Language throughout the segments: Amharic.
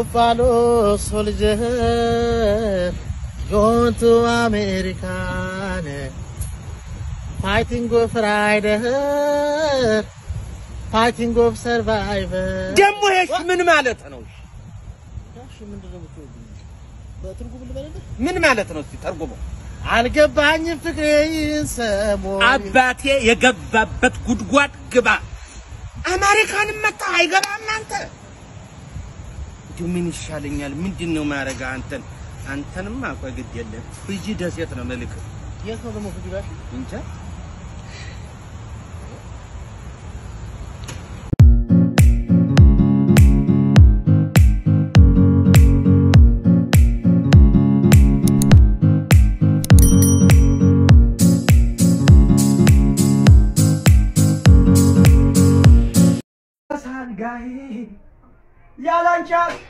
Buffalo soldier, going to American, fighting of rider, fighting of survivor. ደግሞ ይሄ ምን ማለት ነው? እሺ፣ ምንድን ነው የምትወጂው? በትርጉም ልበልልህ? ምን ማለት ነው? እስቲ ተርጉሞ። አልገባኝም ፍቅሬን ሰሞን አባቴ የገባበት ጉድጓድ ግባ። አሜሪካንም መጣ አይገባም። አንተ እንዲሁ ምን ይሻለኛል? ምንድን ነው ማረጋ? አንተን አንተንማ ቆይ ግድ የለም ፍጂ ደሴት ነው መልክ የት ነው ደግሞ ፍጅ ባል? እንጃ ሳንጋይ ያላንቻት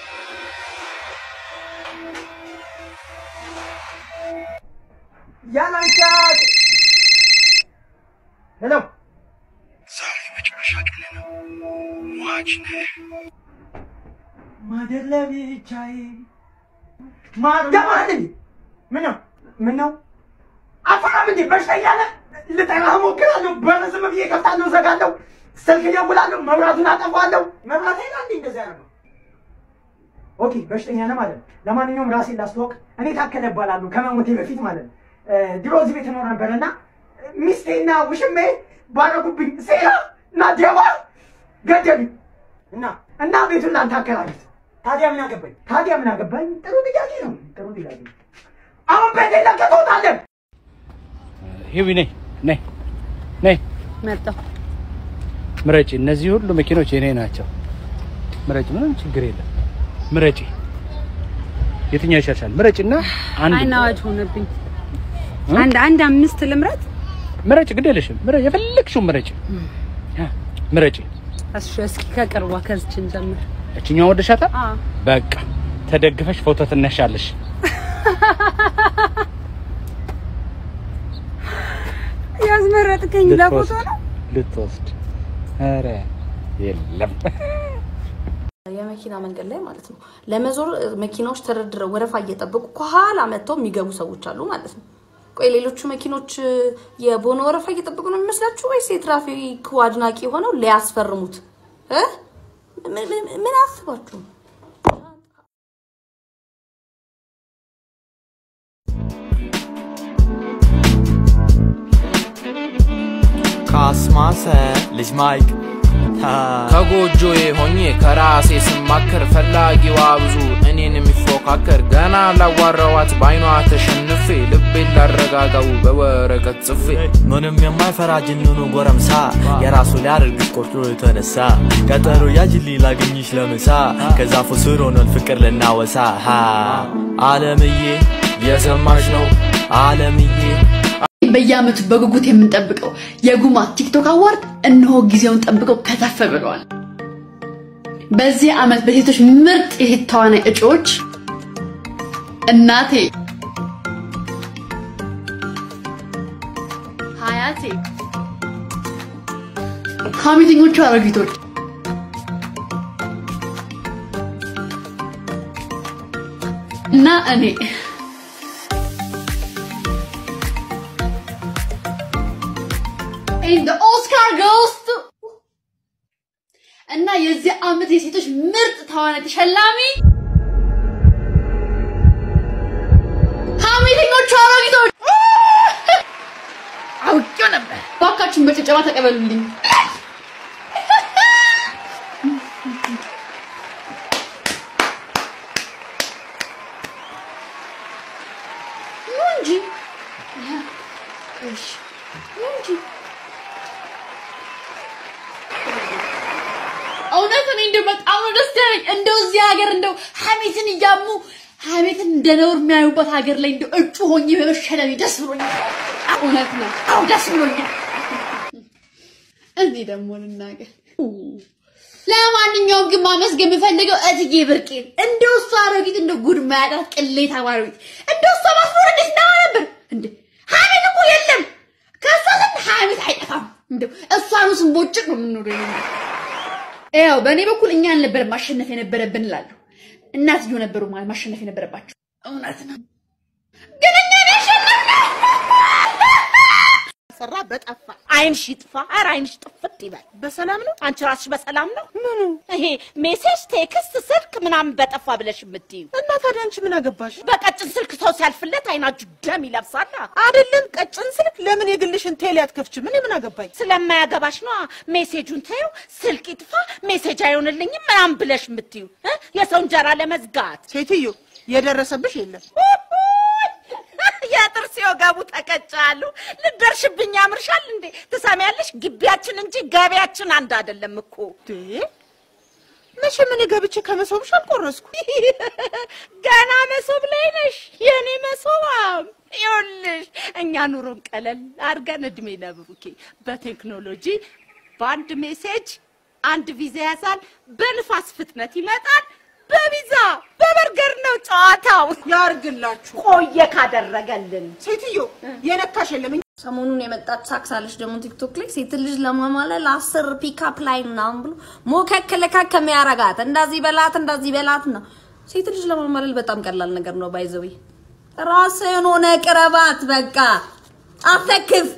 ያላንቻት ሄሎ ዛሬ መጨረሻ ቀን ነው። ሟች ነህ። ማደር ለብቻዬ ማደማን ምን ነው ምን ነው አፈራም እንዴ በሽተኛ ነህ ልጠራህ እሞክራለሁ በር ዝም ብዬ እከፍታለሁ እዘጋለሁ ስልክ እደውላለሁ መብራቱን አጠፋለሁ መብራት ሄዳ እንዴ እንደዚያ ነው ኦኬ በሽተኛ ነህ ማለት ነው ለማንኛውም ራሴን ላስተዋወቅ እኔ ታከለ እባላለሁ ከመሞቴ በፊት ማለት ነው እ፣ ድሮ እዚህ ቤት እኖር ነበርና ሚስቴና ውሽሜ ባረጉብኝ ሴራ እና ደባ ገደሉኝ እና እና ቤቱን ላንተ አከራዩት። ታዲያ ምን አገባኝ? ታዲያ ምን አገባኝ? ጥሩ ጥያቄ ነው። ጥሩ ጥያቄ ነው። አሁን ቤት ለቀህ ትወጣለህ። ሂዊ ነይ ነይ ነይ መጣሁ። ምረጪ። እነዚህ ሁሉ መኪኖች የኔ ናቸው። ምረጪ፣ ምንም ችግር የለም። ምረጪ። የትኛው ይሻልሻል? ምረጪና አንድ አይን አዋጅ ሆነብኝ። አንድ አንድ አምስት ልምረት። ምረጪ። ግድ የለሽም። ምረጪ፣ የፈለግሽውን ምረጪ። አ፣ ምረጪ። እሺ እስኪ ከቅርቧ ከዝችን ጀምር። እችኛው ወደሻታል። አዎ በቃ ተደግፈሽ ፎቶ ትነሻለሽ። ያስመረጥከኝ ለፎቶ ነው። ልትወስድ ኧረ የለም የመኪና መንገድ ላይ ማለት ነው ለመዞር መኪናዎች ተደርድረው ወረፋ እየጠበቁ ከኋላ መጥተው የሚገቡ ሰዎች አሉ ማለት ነው። ቆይ ሌሎቹ መኪኖች የቦኖ ወረፋ እየጠበቁ ነው የሚመስላችሁ ወይስ የትራፊክ አድናቂ ሆነው ሊያስፈርሙት እ? ምን- ምን- ምን አስባችሁ? ካስማሰ ልጅ ማይክ ከጎጆዬ ሆኜ ከራሴ ስማከር ፈላጊዋ ብዙ እኔን የሚፎካከር ገና ላዋራዋት በአይኗ ተሸንፌ ልቤን ላረጋጋው በወረቀት ጽፌ ምንም የማይፈራ ጅንኑ ጎረምሳ የራሱ ሊያደርግሽ ቆርጦ የተነሳ ቀጠሮ ያጅልኝ ላገኝሽ ለምሳ ከዛፉ ስር ሆነን ፍቅር ልናወሳ ሀ አለምዬ የሰማሽ ነው አለምዬ በየዓመቱ በጉጉት የምንጠብቀው የጉማ ቲክቶክ አዋርድ እነሆ ጊዜውን ጠብቀው ከተፍ ብለዋል። በዚህ ዓመት በሴቶች ምርጥ የሴት ተዋናይ እጩዎች እናቴ፣ ሀያቴ፣ ሀሜተኞቹ አሮጊቶች እና እኔ And the Oscar goes to እና የዚህ ዓመት የሴቶች ምርጥ ተዋናይ ተሸላሚ ሀሜተኞቹ አሮጊቶች አውቄው ነበር። እባካችሁን በጭብጨባ ተቀበሉልኝ። ኑ እንጂ እሺ፣ ኑ እንጂ እውነት እኔ እንደው በጣም ነው ደስ ያለኝ። እንደው እዚህ ሀገር እንደው ሀሜትን እያሙ ሀሜትን እንደ ነውር የሚያዩበት ሀገር ላይ እንደው እጩ ሆኜ በመሸለሜ ደስ ብሎኛል። እውነት ነው። አዎ ደስ ብሎኛል። እዚህ ደግሞ ልናገር። ለማንኛውም ግን ማመስገን የምፈልገው እትዬ ብርቄን እንደው እሷ አሮጊት እንደው ጉድ ማያጣት ቅሌት አማሮጊት እንደው እሷ ማስኖር እንዴት ነው ነበር እንዴ? ሀሜት እኮ የለም ከእሷ ዘንድ ሀሜት አይጠፋም። እንደው እሷኑ ስንቦጭቅ ነው የምንኖረው። ያው በእኔ በኩል እኛ አልነበረም ማሸነፍ የነበረብን እላለሁ። እናትዮ ነበሩ ማለት ማሸነፍ የነበረባቸው። እውነት ነው፣ ግን እኛ ነው ያሸነፍነው። ሰራ በጠፋ አይንሽ ይጥፋ። ኧረ አይንሽ ጥፍት ይበል። በሰላም ነው? አንቺ ራስሽ በሰላም ነው? ምኑ ይሄ ሜሴጅ፣ ቴክስት፣ ስልክ ምናምን በጠፋ ብለሽ የምትዩ እና ታዲያ አንቺ ምን አገባሽ? በቀጭን ስልክ ሰው ሲያልፍለት አይናችሁ ደም ይለብሳል። አይደለም ቀጭን ስልክ ለምን የግልሽን ቴሌ አትከፍችም? እኔ ምን አገባኝ? ስለማያገባሽ ነዋ። ሜሴጁን ተይው፣ ስልክ ይጥፋ፣ ሜሴጅ አይሆንልኝም ምናምን ብለሽ የምትዩ እ? የሰው እንጀራ ለመዝጋት ሴትዮ የደረሰብሽ የለም የጥርስ ወገቡ ተቀጫሉ። ልደርሽብኝ ያምርሻል እንዴ? ትሰሚያለሽ? ግቢያችን እንጂ ገቢያችን አንድ አይደለም እኮ። መቼ ምን ገብቼ ከመሶብሽ አልቆረስኩ። ገና መሶብ ላይ ነሽ የኔ መሶባም። ይኸውልሽ እኛ ኑሮን ቀለል አድርገን እድሜ ለብሩኬ በቴክኖሎጂ በአንድ ሜሴጅ አንድ ቪዛ ያዛል፣ በንፋስ ፍጥነት ይመጣል። በቪዛ በበርገር ነው ጨዋታው። ያርግላችሁ። ቆየ ካደረገልን ሴትዮ የነካሽ የለም። ሰሞኑን የመጣች ሳክስ አለች ደግሞ ቲክቶክ ላይ ሴት ልጅ ለማማለል አስር ፒካፕ ላይ ምናምን ብሎ ሞከክ ልከክ የሚያረጋት እንደዚህ በላት እንደዚህ በላት ነው። ሴት ልጅ ለማማለል በጣም ቀላል ነገር ነው። ባይዘዊ ራስህን ሆነ ቅረባት። በቃ አትለክፍ።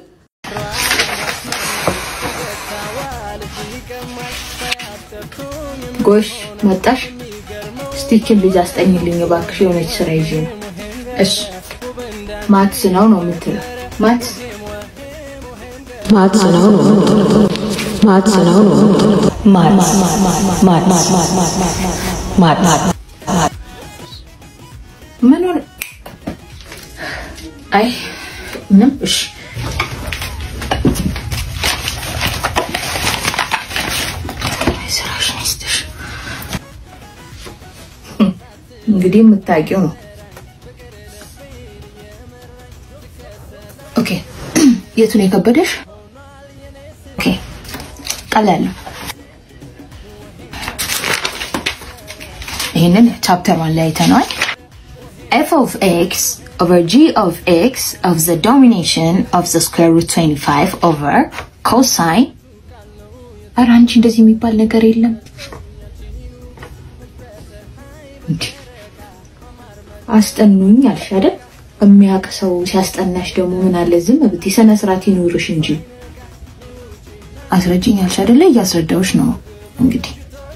ጎሽ መጣሽ። ስቲችን ልጅ አስጠኝልኝ እባክሽ፣ የሆነች ስራ ይዤ ነው። እሺ ማትስ ነው ነው የምትለው? ማትስ ማትስ ነው ነው የምትለው? ማትስ ነው ነው የምትለው? ማትስ ማትስ ማትስ ምን ሆነ? አይ ምንም። እሺ ስራሽን ይስጥሽ። እንግዲህ የምታውቂው ነው። ኦኬ የቱን የከበደሽ? ኦኬ ቀላል ነው። ይህንን ቻፕተር ዋን ላይ አይተነዋል። f of x over g of x of the domination of the square root 25 over cosine ኧረ አንቺ እንደዚህ የሚባል ነገር የለም። እንዴ አስጠኑኝ አልሽ አይደል? የሚያውቅ ሰው ሲያስጠናሽ ደግሞ ምን አለ ዝም ብትይ፣ ስነ ስርዓት ይኑርሽ እንጂ። አስረጅኝ አልሽ አይደለ? እያስረዳሁሽ ነው። እንግዲህ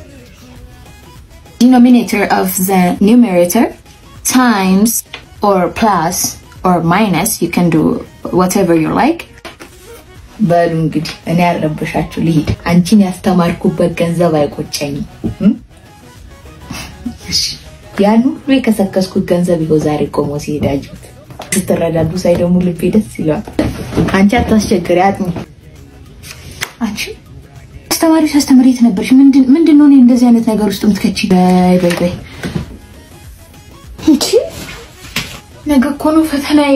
denominator of the numerator times or plus or minus you can do whatever you like በሉ እንግዲህ እኔ ያረበሻችሁ ልሂድ። አንቺን ያስተማርኩበት ገንዘብ አይቆጨኝም። እም? እሺ፣ ያን ሁሉ የከሰከስኩት ገንዘብ ይኸው ዛሬ ቆሞ ሲሄድ አየሁት። ስትረዳዱ ሳይ ደግሞ ልቤ ደስ ይለዋል። አንቺ አታስቸግሪ፣ አጥኚ። አንቺ አስተማሪ ሲያስተምር የት ነበርሽ? ምንድን ምንድን ነው እኔ እንደዚህ አይነት ነገር ውስጥ የምትከቺ? በይ በይ በይ እንቺ ነገ እኮ ነው ፈተናዬ።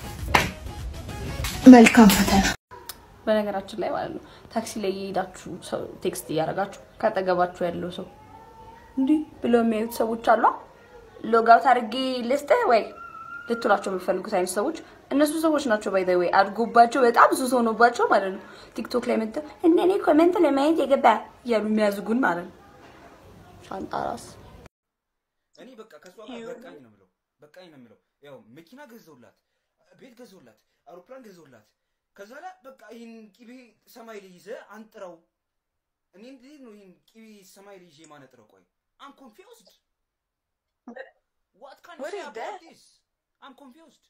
መልካም ፈተና። በነገራችን ላይ ማለት ነው ታክሲ ላይ የሄዳችሁ ሰው ቴክስት እያደረጋችሁ ካጠገባችሁ ያለው ሰው እንዲህ ብለው የሚያዩት ሰዎች አሉ። ሎጋውት አድርጌ ልስጥህ ወይ ልትሏቸው የሚፈልጉት አይነት ሰዎች እነሱ ሰዎች ናቸው። ባይ ወይ አድጎባቸው በጣም ሱስ ሆኖባቸው ማለት ነው ቲክቶክ ላይ መጥተው እነ እኔ ኮሜንት ለማየት የገባ እያሉ የሚያዝጉን ማለት ነው። ሻንጣ ራስ እኔ በቃ ከሷ ጋር በቃኝ ነው የምለው፣ በቃኝ ነው የምለው። ያው መኪና ገዘውላት፣ ቤት ገዘውላት፣ አውሮፕላን ገዘውላት። ከዛ ላይ በቃ ይህን ቂቤ ሰማይ ላይ ይዘህ አንጥረው። እኔ እንዴት ነው ይህን ቂቤ ሰማይ ላይ ይዤ ማነጥረው? ቆይ አም ኮንፊውዝድ ዋት ካን What ዩ is ሴይ that? አባውት ዲስ አም ኮንፊውዝድ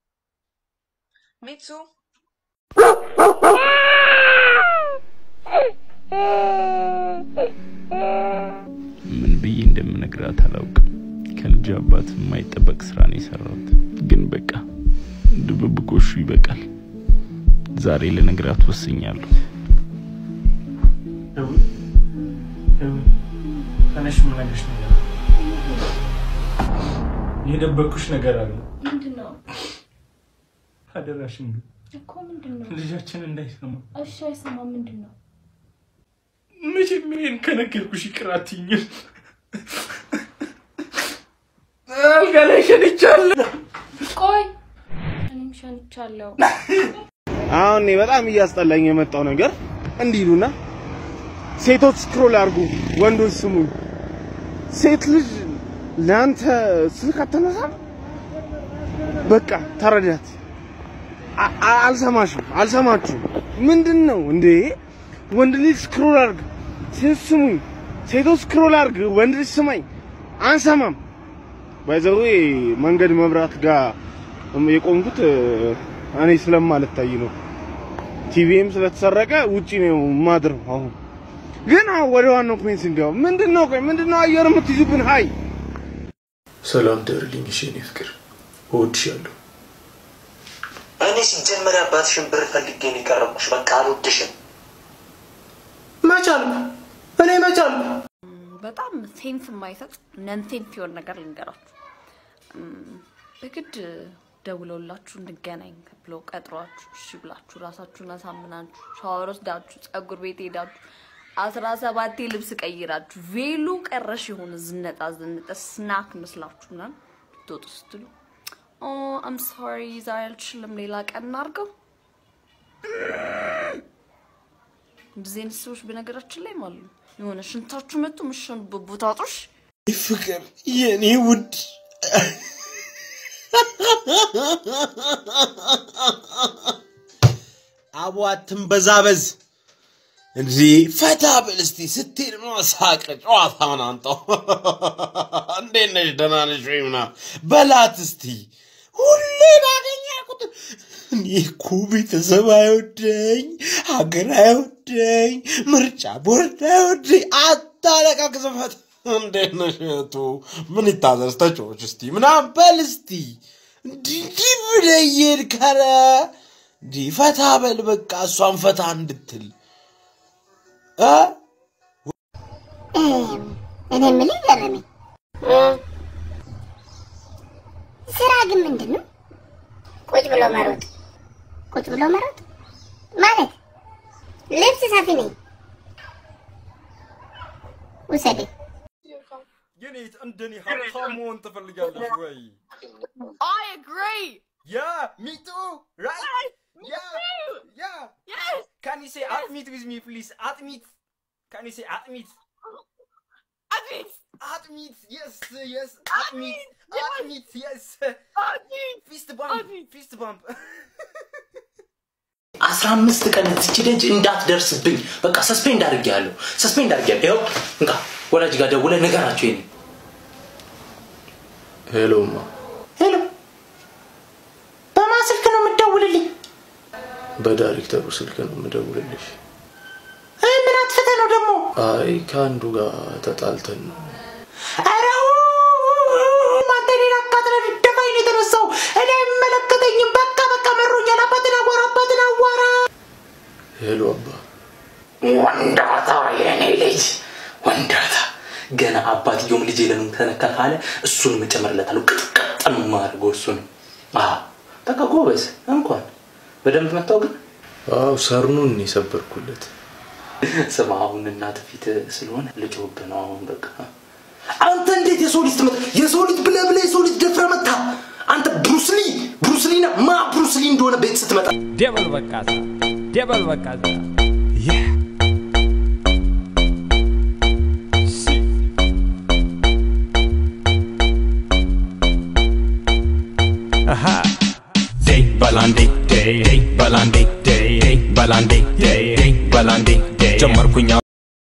Me too. ምን ብዬ እንደምነግራት አላውቅም። ከልጅ አባት የማይጠበቅ ስራ ነው የሰራሁት። ግን በቃ ድብብቆሹ ይበቃል። ዛሬ ልነግራት ወስኛለሁ። ተነሽ፣ የምነግርሽ ነገር አለ። የደበቅኩሽ ነገር አለ። ምንድን ነው አደራሽን ግን እኮ ምንድን ነው? ልጃችን እንዳይሰማ እሺ አይሰማም። ምንድን ነው? መቼም ይሄን ከነገርኩሽ ይቅር አትይኝም። አልጋ ላይ ሸንቻለሁ። ቆይ እኔም ሸንቻለሁ። አሁን እኔ በጣም እያስጠላኝ የመጣው ነገር እንዲህ ይሉና ሴቶች ስክሮል አድርጉ፣ ወንዶች ስሙኝ። ሴት ልጅ ለአንተ ስልክ አትነሳም? በቃ ተረዳት። አ- አ- አልሰማሽም፣ አልሰማችሁም። ምንድን ነው እንዴ? ወንድ ልጅ ስክሮል አርግ፣ ሴት ስሙኝ፣ ሴቶች ስክሮል አርግ፣ ወንድ ልጅ ስማኝ። አንሰማም። ባይዘዌ መንገድ መብራት ጋር የቆምኩት እ፣ እኔ ስለማልታይ ነው። ቲቪም ስለተሰረቀ ውጪ ነው ማድረው። አሁን ግን አሁን ወደ ዋናው ፖይንት ስንገባ ምንድን ነው ቆይ ምንድን ነው አየር የምትይዙብን? ሀይ ሰላም ደርልኝ። እሺ የኔ ፍቅር እወድሻለሁ። እኔ ሲጀመር አባትሽን ብር ፈልጌ ነው የቀረብኩሽ። በቃ አልወድሽም። መቻልኩ እኔ መቻልኩ በጣም ሴንስ የማይሰጥ ነን ሴንስ የሆነ ነገር ልንገራችሁ። እም፣ በግድ ደውለውላችሁ እንገናኝ ብለው ቀጥሯችሁ እሺ ብላችሁ ራሳችሁን አሳምናችሁ ሻወር ወስዳችሁ ጸጉር ቤት ሄዳችሁ አስራ ሰባቴ ልብስ ቀይራችሁ ቬሎ ቀረሽ የሆነ ዝነጣ ዝነጠ ስናክ መስላችሁ ምናምን ልትወጡ ስትሉ ኦ አም ሶሪ ዛሬ አልችልም ሌላ ቀን እናድርገው። እንደዚህ አይነት ሰዎች በነገራችን ላይ ማለት ነው የሆነ ሽንታችሁ መጡ ምሽኑበት ቦታ አጡሽ ፍቅር የኔ ውድ አቦ አትንበዛበዝ እንዴ! ፈታ ብል እስቲ ስትሄድ ነው ሳቅ ጨዋታውን አንጣው። እንዴት ነሽ? ደህና ነሽ ወይ? ምናምን በላት እስቲ ሁሌ ባገኘ ቁጥር እኔ እኮ ቤተሰብ አይወደኝ፣ ሀገር አይወደኝ፣ ምርጫ ቦርድ አይወደኝ። አታለቃቅስበት። እንዴት ነሽ እህቱ? ምን ይታዘዝ? ተጫዎች እስቲ ምናምን በል እስቲ እንዲህ እንዲህ ብለህ እየሄድክ ኧረ እንዲህ ፈታ በል በቃ እሷን ፈታ እንድትል እ እኔ የምልህ ገረመኝ። ስራ ግን ምንድን ነው? ቁጭ ብሎ መሮጥ። ቁጭ ብሎ መሮጥ ማለት ልብስ ሰፊ ነኝ፣ ውሰደኝ። የኔ እንደኔ ሀብታም መሆን ትፈልጋለሽ ወይ? I agree. Yeah, me too. Right? Yeah, yeah. Yes. Can you say at meet with me, please? At meet. Can you say at meet? At meet. At meet. Yes, yes. At meet. At meet. Yes. At meet. Fist bump. Fist bump. አስራ አምስት ቀን እዚች ደጅ እንዳትደርስብኝ በቃ ሰስፔንድ አድርጌያለሁ። ሰስፔንድ አድርጌያለሁ። ይኸው እንካ ወላጅ ጋር ደውለህ ንገራቸው። ይሄን ሄሎማ ሄሎ፣ በማን ስልክ ነው የምትደውልልኝ? በዳይሬክተሩ ስልክ ነው የምደውልልሽ። እ፣ ምን አጥፍተህ ነው ደግሞ? አይ ከአንዱ ጋር ተጣልተን ነው። ኧረ አንተ እኔን አቃጥለህ ልትደፋኝ ነው የተነሳው። እኔ አይመለከተኝም። በቃ በቃ መሮኛል። አባትን አዋራ፣ አባትን አዋራ። ሄሎ አባ ወንዳታ የኔ ልጅ ወንዳታ። ገና አባትየውም ልጄ ለምን ተነካ ካለ እሱን እጨምርለታለሁ። ቅጥቅጥ ነው የማደርገው እሱን። አዎ በቃ ጎበዝ። እንኳን በደንብ መታው ግን አው ሰርኑን ነው የሰበርኩለት። ስማ አሁን እናት ፊት ስለሆነ ልጮህብህ ነው አሁን በቃ አንተ እንዴት የሰው ልጅ ትመጣ የሰው ልጅ ብለህ ብለህ የሰው ልጅ ደፍረህ መታ አንተ ብሩስሊ ብሩስሊ ነህ ማ ብሩስሊ እንደሆነ ቤት ስትመጣ ደበል በቃዛ ደበል በቃዛ Aha. Day balandi day day balandi day day balandi day day balandi day ጀመርኩኛ